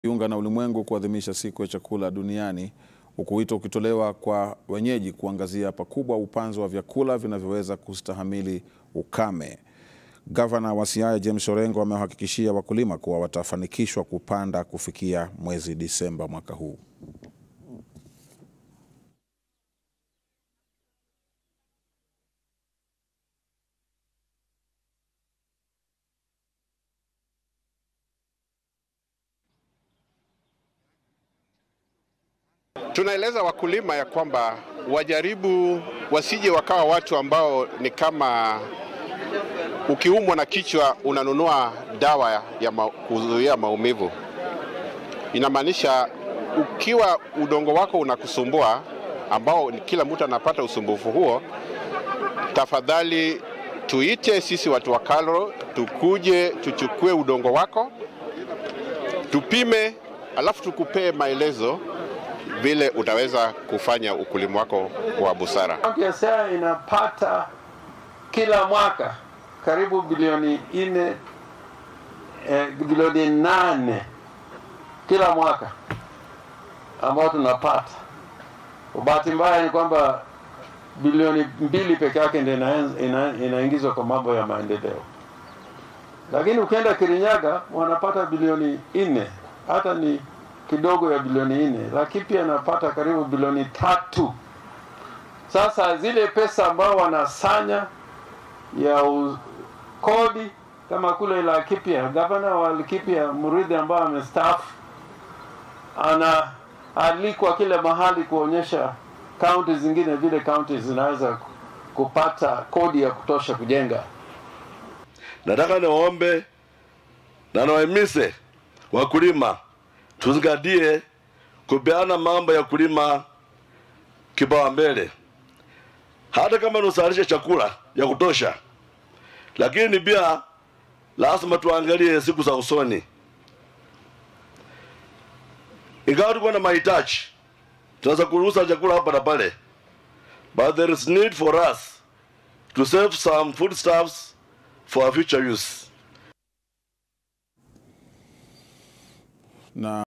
jiunga na ulimwengu kuadhimisha siku ya chakula duniani huku wito ukitolewa kwa wenyeji kuangazia pakubwa upanzi wa vyakula vinavyoweza kustahamili ukame. Gavana wa Siaya James Orengo amewahakikishia wakulima kuwa watafanikishwa kupanda kufikia mwezi Disemba mwaka huu. Tunaeleza wakulima ya kwamba wajaribu wasije wakawa watu ambao ni kama ukiumwa na kichwa unanunua dawa ya ma, kuzuia maumivu. Inamaanisha ukiwa udongo wako unakusumbua, ambao kila mtu anapata usumbufu huo, tafadhali tuite sisi watu wa KALRO tukuje tuchukue udongo wako tupime, alafu tukupee maelezo vile utaweza kufanya ukulima wako wa busara. Kaunti ya Siaya inapata kila mwaka karibu bilioni nne eh, bilioni nane kila mwaka ambao tunapata. Kwa bahati mbaya ni kwamba bilioni mbili peke yake ndio ina, inaingizwa kwa mambo ya maendeleo, lakini ukienda Kirinyaga wanapata bilioni nne hata ni kidogo ya bilioni nne, lakini pia anapata karibu bilioni tatu. Sasa zile pesa ambao wanasanya ya u, kodi kama kule Laikipia, gavana wa Laikipia Murithi ambao amestaafu anaalikwa kile mahali kuonyesha kaunti zingine vile kaunti zinaweza kupata kodi ya kutosha kujenga. Nataka niwaombe na niwahimize wakulima tuzingatie kupeana mambo ya kulima kipaumbele, hata kama nusalishe chakula ya kutosha, lakini pia lazima tuangalie siku za usoni. Ingawa tuko na mahitaji, tunaweza kuruhusa chakula hapa na pale, but there is need for us to save some foodstuffs for our future use. Na